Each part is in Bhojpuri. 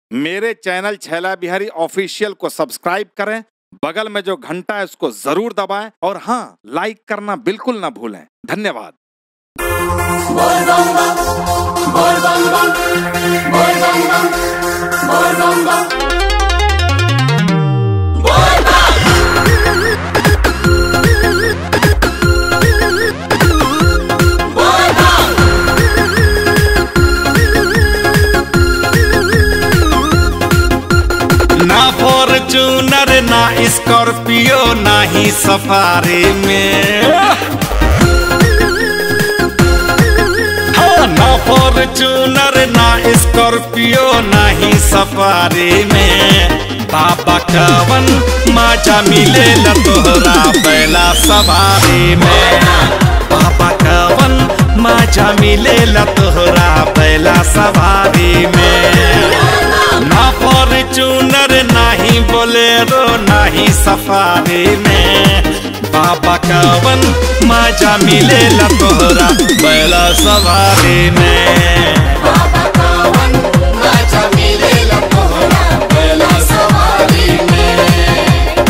मेरे चैनल छैला बिहारी ऑफिशियल को सब्सक्राइब करें बगल में जो घंटा है उसको जरूर दबाएं और हाँ लाइक करना बिल्कुल ना भूलें धन्यवाद ना फॉर्चूनर ना स्कॉर्पियो ना ही सफारी में हाँ, ना फॉर्चूनर ना स्कॉर्पियो ना ही सफारी में बाबा कवन मजा मिले तोहरा पहला सवारी में बाबा कवन मजा मिले तोहरा पहला सवारी में ना फॉर्चूनर नाही बोलेरो नाही सफारी में बाबा कवन मजा मिले तोहरा बैला सवारी में बाबा कावन मजा मिलेला तोहरा बैला सवारी में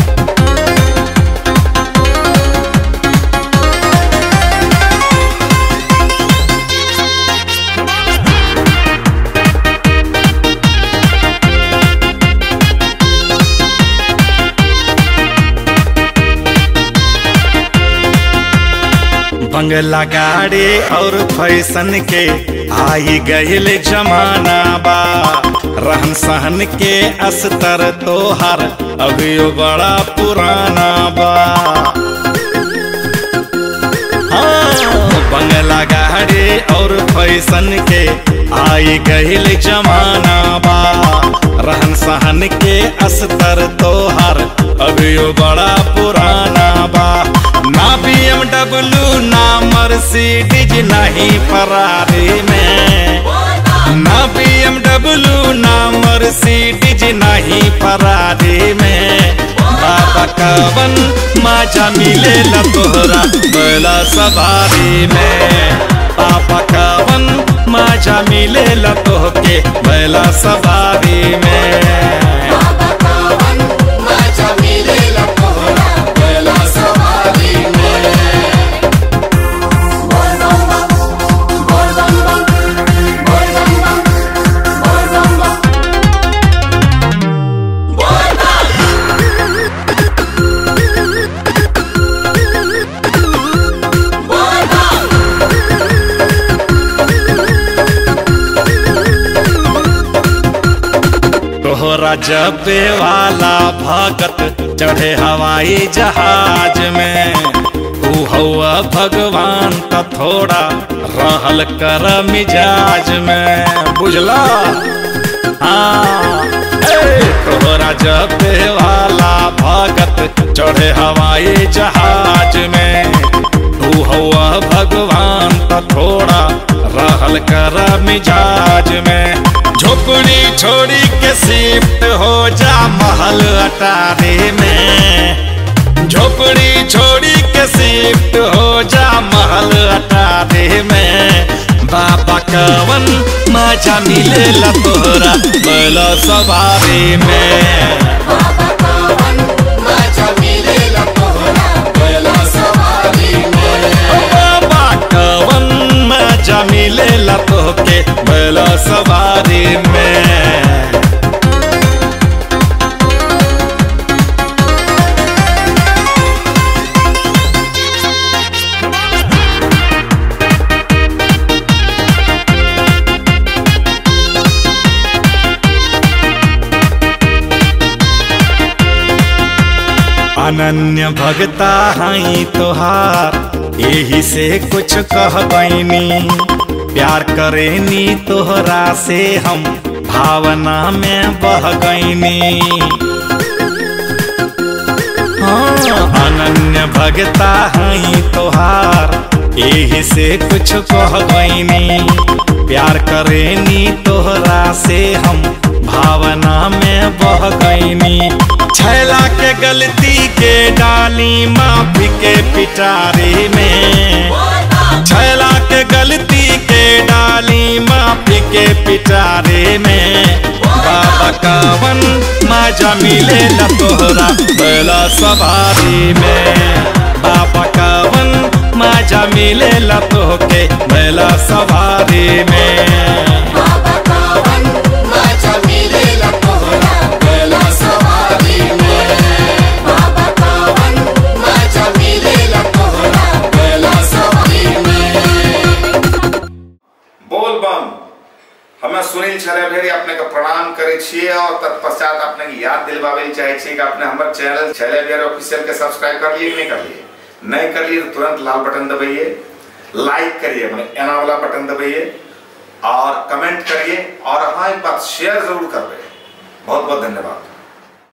बंगला गाड़ी और फैशन के आई गईल जमाना बा रहन सहन के अस्तर तोहर अभियो बड़ा पुराना बा हाँ, बंगला गाड़ी और फैशन के आई गईल जमाना बा रहन सहन के अस्तर तोहर अभियो बड़ा पुराना बा ना BMW ना मर्सिडीज नहीं फरारी में ना BMW ना मर्सिडीज नहीं फरारी में बाबा कवन मजा मिले तोहरा बैला सवारी में पापा कवन मजा मिले तोहके बैला सवारी में बाबा कावन मजा मिलेला तोहरा बैला सवारी में बोल बम बम बोल बम बम बोल बम बम बोल बम बम बोल बम बोल बम तोहरा जबे वाला भगत चढ़े हवाई जहाज में तू हवा भगवान का थोड़ा रहल कर मिजाज में बुझला हाँ ए, तोहरा जबे वाला भगत चढ़े हवाई जहाज में तू हवा भगवान का थोड़ा रहल कर मिजाज में झोपड़ी छोड़ी के शिफ्ट हो जा महल अटारी में झोपड़ी छोड़ी के शिफ्ट हो जा महल अटारी में बाबा कवन मजा मिले तोहरा बैला सवारी में बाबा कावन मजा मिलेला तोहरा बैला सवारी में बाबा कवन मजा मिले तोहके बैला सवारी में अनन्य भगता हई तोहार यही से कुछ कह बैनी प्यार करेनी तोहरा से हम भावना में बह गईनी हाँ, अनन्य भगता हई तोहार यही से कुछ कह गईनी प्यार करेनी तोहरा से हम भावना में बह गईनी छैला के गलती के डाली माफी के पिटारी में छैला के गलती के डाली माफी के पिटारे में बाबा मजा मिले ला तोहरा बैला सवारी में बाबा कावन मजा मिले ला तोहके बैला सवारी में बाबा कावन मजा मिलेला तोहरा बेला सवारी में बाबा कावन मजा मिलेला तोहरा बेला सवारी में बोल बम हमें सुनील छले भेरी अपने के प्रणाम करे छिए और तत्पश्चात अपने के याद दिलवावे ले चाहे छिए कि अपने हमर चैनल छले भेरी ऑफिशियल के सब्सक्राइब कर लिए कि नहीं कर लिए नहीं कर लिए तो तुरंत लाल बटन दबाइए लाइक करिए मैंने एना वाला बटन दबाइए और कमेंट करिए और हाँ एक बात शेयर जरूर कर रहे बहुत बहुत धन्यवाद